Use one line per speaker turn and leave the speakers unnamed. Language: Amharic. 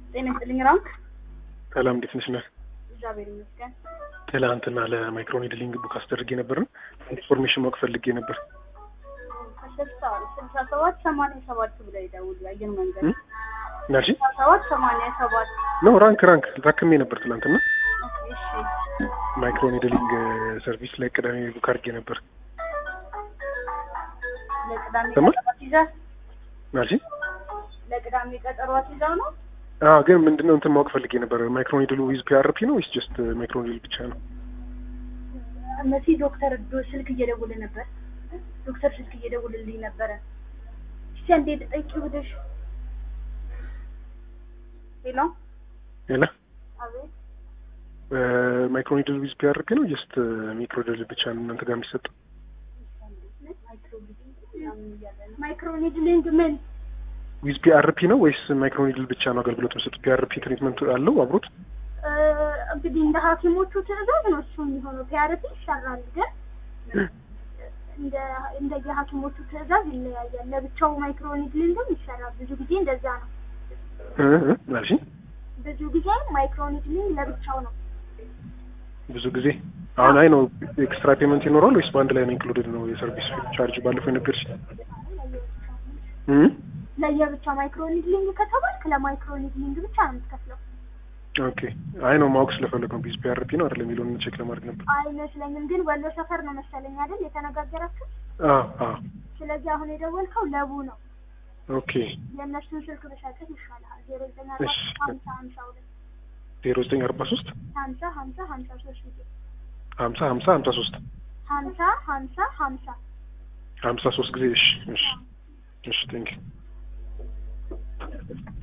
ጤና ይስጥልኝ ራም።
ሰላም እንዴት ነሽ? ነህ
እግዚአብሔር ይመስገን።
ትላንትና ለማይክሮኒድሊንግ ቡክ አስደርጌ ነበር። ኢንፎርሜሽን ማወቅ ፈልጌ ነበር።
ከስልሳ ስልሳ ሰባት ሰማንያ ሰባት ብለው ይደውሉ አየር መንገድ
እም? ናልሽ
ስልሳ ሰባት ሰማንያ ሰባት
ነው ራንክ ራንክ ታክሜ ነበር ትላንትና።
ኦኬ፣ እሺ
ማይክሮኒድሊንግ ሰርቪስ ላይ ቅዳሜ ቡክ አድርጌ ነበር።
ለቅዳሜ
ሰማህ?
ቀጠሯት ይዛ
ናልሽ
ለቅዳሜ ቀጠሯት ይዛ ነው።
አዎ፣ ግን ምንድነው እንትን ማወቅ ፈልጌ ነበር። ማይክሮኒድሉ ዊዝ ፒአርፒ ነው ወይስ ጀስት ማይክሮኒድል ብቻ ነው?
መሲ ዶክተር ዶ ስልክ እየደውል ነበር። ዶክተር ስልክ እየደውልልኝ ነበረ። እስቲ አንዴ ጠይቂ ብለሽ ሄሎ፣
ሌላ
አቤት
ማይክሮኒድል ዊዝ ፒአርፒ ነው ጀስት ሚክሮድል ብቻ ነው እናንተ ጋር የሚሰጠው?
ማይክሮኒድሊንግ ምን
ዊዝ ፒአርፒ ነው ወይስ ማይክሮኒድል ብቻ ነው አገልግሎት የሚሰጡት? ፒአርፒ ትሪትመንት አለው አብሮት?
እ፣ እንግዲህ እንደ ሐኪሞቹ ትዕዛዝ ነው እሱ የሚሆነው። ፒአርፒ ይሰራል ግን እንደ እንደ የሐኪሞቹ ትዕዛዝ ይለያያል። ለብቻው ማይክሮኒድሊንግም ይሰራል። ብዙ ጊዜ እንደዛ ነው።
እ እ ናልሽ
ብዙ ጊዜ ማይክሮኒድሊንግ ለብቻው ነው።
ብዙ ጊዜ አሁን አይ ነው ኤክስትራ ፔመንት ይኖራል ወይስ በአንድ ላይ ነው ኢንክሉድድ ነው የሰርቪስ ቻርጅ ባለፈው የነገርሽ? እም
ለየብቻ ማይክሮኒድሊንግ ከተባልክ ለማይክሮኒድሊንግ ብቻ ነው የምትከፍለው።
ኦኬ አይ ነው ማወቅ ስለፈለግ ነው ቢዝ ፒአርፒ ነው አይደለም የሚለውን ቼክ ለማድረግ ነበር።
አይመስለኝም ግን ወሎ ሰፈር ነው መሰለኝ አይደል የተነጋገራችሁ?
አዎ አዎ
ስለዚህ አሁን የደወልከው ለቡ ነው።
ኦኬ
የእነሱን ስልክ ብሰጥህ ይሻልሃል። ዜሮ ዘጠኝ አርባ
እሺ።
ሀምሳ ሀምሳ ሁለት
ዜሮ ዘጠኝ አርባ ሶስት
ሀምሳ ሀምሳ ሀምሳ ሶስት ጊዜ
ሀምሳ ሀምሳ ሀምሳ ሶስት
ሀምሳ ሀምሳ ሀምሳ
ሀምሳ ሶስት ጊዜ እሺ እሺ እሺ ቴንክ